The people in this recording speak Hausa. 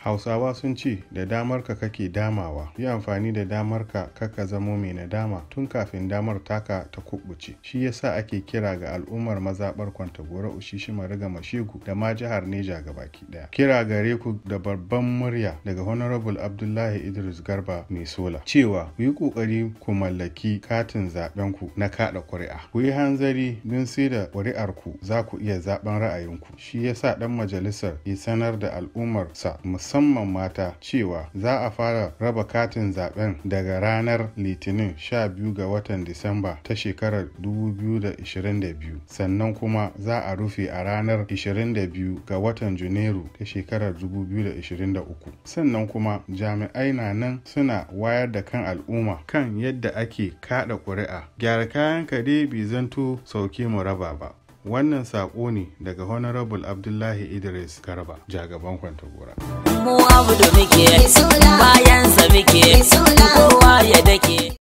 hausawa sun ce da damar ka kake damawa yi amfani da damar ka kaka zamo mai nadama tun kafin damar taka ta kubuce shi yasa ake kira ga al'ummar mazaɓar kwantagora ushishi mariga mashegu da ma jihar neja gabaki daya kira gare ku da babban murya daga honorable abdullahi idris garba mai sola cewa ku yi kokari ku mallaki katin zaben ku na kada ƙuri'a ku yi hanzari don sai da ƙuri'ar ku za ku iya zaben ra'ayinku shi yasa dan majalisar ya sanar da al'ummarsa musamman mata cewa za a fara raba katin zaben daga ranar litinin 12 ga watan disamba ta shekarar 2022 sannan kuma za a rufe a ranar 22 ga watan janairu ta shekarar 2023 sannan kuma jami'ai na nan suna wayar da kan al'umma kan yadda ake kada ƙuri'a gyara kayan kare bai zanto sauke mu raba ba wannan saƙo ne daga honorable abdullahi idris garba jagaban kwantagora mu abu da muke ba